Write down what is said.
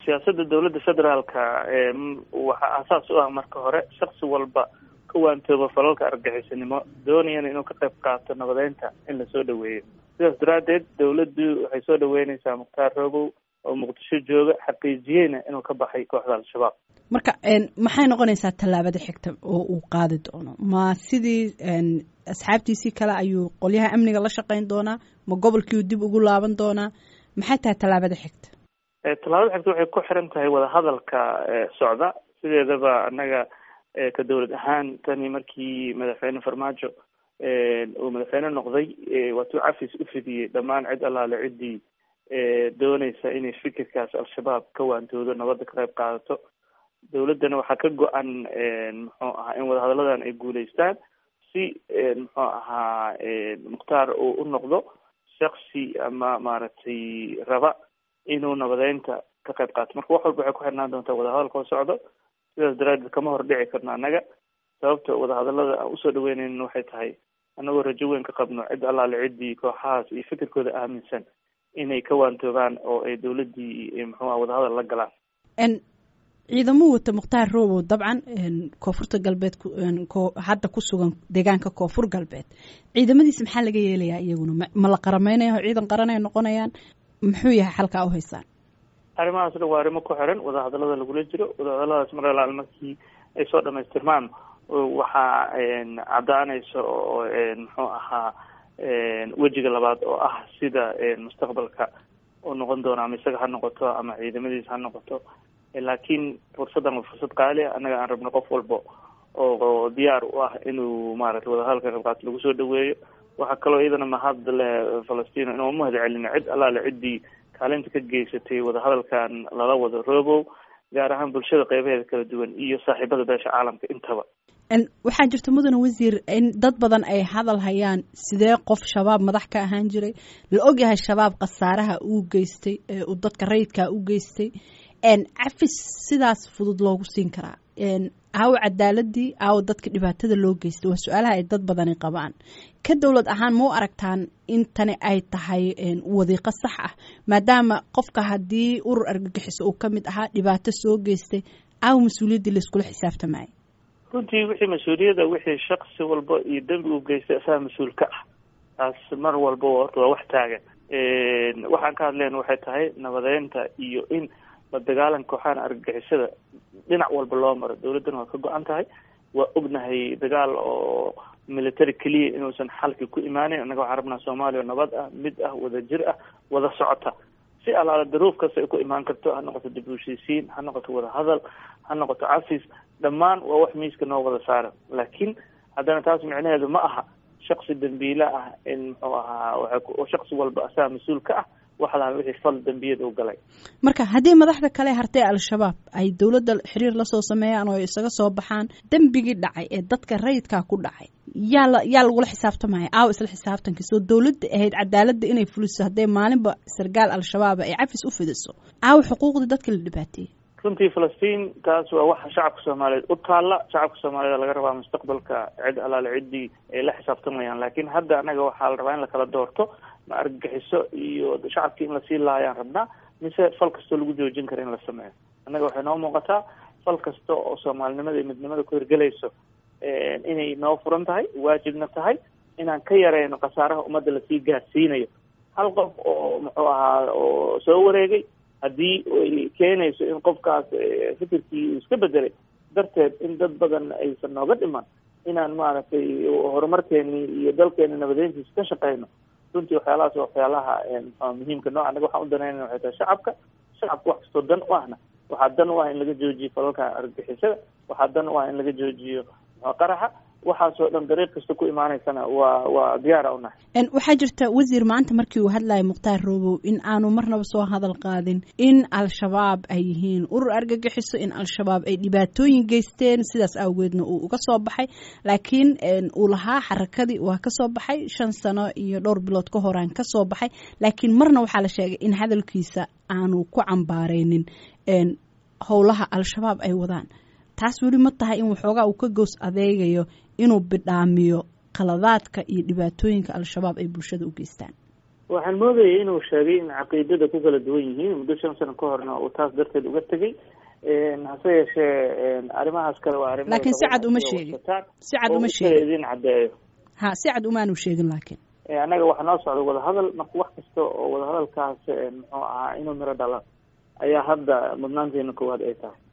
siyaasadda dowladda federaalka waxaa aasaas u ah marka hore shaksi walba ka waantooba falalka argagixisanimo doonayana inuu ka qayb qaato nabadeynta in lasoo dhaweeyo sidaas daraaddeed dowladdu waxay soo dhaweyneysaa mukhtaar roobow oo muqdisho jooga xaqiijiyeyna inuu ka baxay kooxda al-shabaab marka maxay noqonaysaa tallaabada xigta oo uu qaadi doono ma sidii asxaabtiisii kale ayuu qolyaha amniga la shaqeyn doonaa ma gobolkiiu dib ugu laaban doonaa maxay tahay tallaabada xigta tallaabada xigta waxay ku xiran tahay wadahadalka socda sideedaba annaga ka dowlad ahaan tani markii madaxweyne farmaajo uu madaxweyne noqday waatuu cafis u fidiyey dhammaan cid allaale ciddii dooneysa inay fikirkaas al-shabaab ka waantoodo nabadda ka qayb qaadato dowladdana waxaa ka go-an muxuu ahaa in wadahadalladan ay guuleystaan si muxuu ahaa mukhtaar uu u noqdo shaksi ama maaragtay raba inuu nabadeynta ka qayb qaato marka wax walba waxay ku xirnaan doontaa wadahadalka oo socdo sidaas daraaddeed kama hor dhici karno annaga sababta wadahadallada aan usoo dhaweyneynin waxay tahay annagoo rajo weyn ka qabno cid allaale ciddii kooxahaas iyo fikirkooda aaminsan inay ka waantoogaan oo ay dowladdii muxuu ah wadahadal la galaan ciidamuu wata mukhtaar roobow dabcan koonfurta galbeed hadda ku sugan deegaanka koonfur galbeed ciidamadiisa maxaa laga yeelayaa iyaguna ma la qarameynaya ciidan qaran ay noqonayaan muxuu yahay xalkaa u haysaan arrimahaas dhan waa arrimo ku xiran wadahadallada lagula jiro wadahadalladaas mar alaal markii ay soo dhamaystirmaan waxaa caddaanaysa oo muxuu ahaa wejiga labaad oo ah sida mustaqbalka uu noqon doono ama isaga ha noqoto ama ciidamadiisa ha noqoto laakiin fursaddan waa fursad qaali ah annaga aan rabno qof walba oo diyaar u ah inuu maaragtay wadahadalka qaybqaato lagu soo dhaweeyo waxaa kaloo iyadana mahad leh falastiin inuu umahad celino cid allaale ciddii kaalinta ka geysatay wadahadalkan lala wado roobow gaar ahaan bulshada qeybaheeda kala duwan iyo saaxiibada beesha caalamka intaba waxaa jirta mudane wasiir in dad badan ay hadal hayaan sidee qof shabaab madax ka ahaan jiray la ogyahay shabaab khasaaraha uu geystay uu dadka rayidkaa u geystay cafis sidaas fudud loogu siin karaa aawo cadaaladii aawo dadka dhibaatada loo geystay waa su-aalaha ay dad badani qabaan ka dowlad ahaan ma u aragtaan in tani ay tahay wadiiqo sax ah maadaama qofka haddii urur argagixiso uu ka mid ahaa dhibaato soo geystay aawo mas-uuliyaddii layskula xisaabtamaayo runtii wixii mas-uuliyadda wixii shaksi walba iyo dembi uu geystay asaga mas-uul ka ah taas mar walba horta waa wax taagan waxaan ka hadlayna waxay tahay nabadeynta iyo in la dagaalanka kooxahan argagixisada dhinac walba loo maro dowladdana waa ka go-an tahay waa ognahay dagaal oo military keliya inuusan xalki ku imaaneyn annaga waxaan rabnaa soomaaliya nabad ah mid ah wada jir ah wada socota si alaala daruuf kasta ay ku imaan karto ha noqoto dib u heshiisiin ha noqoto wada hadal ha noqoto cafis dhammaan waa wax miiska noo wada saaran laakiin haddana taas micnaheedu ma aha shaksi dambiile ah in muxuu ahaa shaksi walba asaga mas-uul ka ah waxlaan wixii fal dambiyada u galay marka haddii madaxda kale hartay al-shabaab ay dowladda xiriir lasoo sameeyaan oo isaga soo baxaan dembigii dhacay ee dadka rayidkaa ku dhacay yaa la yaa lagula xisaabtamaya aawo isla xisaabtankiisa oo dowladda ahayd cadaaladda inay fuliso hadday maalinba sargaal al-shabaab ay cafis u fidiso aawo xuquuqdii dadka la dhibaateeyey runtii falastiin taas waa waxa shacabka soomaaliyeed u taalla shacabka soomaaliyed laga rabaa mustaqbalka cid alaale ciddii ay la xisaabtamayaan laakiin hadda annaga waxaa la rabaa in lakala doorto ma argagixiso iyo shacabkii in lasii laayaan rabnaa mise fal kastoo lagu joojin kara in la sameeyo annaga waxay noo muuqataa fal kasta oo soomaalinimada iyo midnimada ku hirgelayso inay noo furan tahay waajibna tahay inaan ka yareyno khasaaraha ummadda lasii gaarsiinayo hal qof oo muxuu ahaa oo soo wareegay haddii ay keenayso in qofkaas fikirkii uu iska bedelay darteed in dad badan aysan nooga dhiman inaan maaragtay horumarkeeni iyo dalkeeni nabadeyntiisa ka shaqeyno runtii waxyaalahaas waa waxyaalaha muhiimka nooca anaga waxaan u danaynana waxay tahay shacabka shacabka wax kastoo dan u ahna waxaa dan u ah in laga joojiyo falalka argagixisada waxaa dan u ah in laga joojiyo qaraxa waxaasoo dhan dariiq kasta ku imaaneysana waa waa diyaara u nahay waxaa jirta wasiir maanta markii uu hadlayay mukhtaar roobow in aanu marnaba soo hadal qaadin in al-shabaab ay yihiin urur argagixiso in al-shabaab ay dhibaatooyin geysteen sidaas awgeedna uu uga soo baxay laakiin uu lahaa xarakadii waa kasoo baxay shan sano iyo dhowr bilood ka horaan kasoo baxay laakiin marna waxaa la sheegay in hadalkiisa aanu ku cambaareynin howlaha al-shabaab ay wadaan taas weli ma tahay in waxoogaa uu ka goos adeegayo inuu bidhaamiyo qaladaadka iyo dhibaatooyinka al-shabaab ay bulshada u geystaan waxaan moodayay inuu sheegay in caqiidada ku kala duwan yihiin muddo shan sano ka horna uu taas darteed uga tegay hase yeeshee arrimahaas kale waa arrimo laakiin si cad uma sheegin si cad uma sheegin idin caddeeyo ha si cad umaanu sheegin laakiin annaga waxaa noo socda wadahadal marka wax kasta oo wadahadalkaas muxuu ahaa inuu miro dhalan ayaa hadda mudnaanteena koowaad ay tahay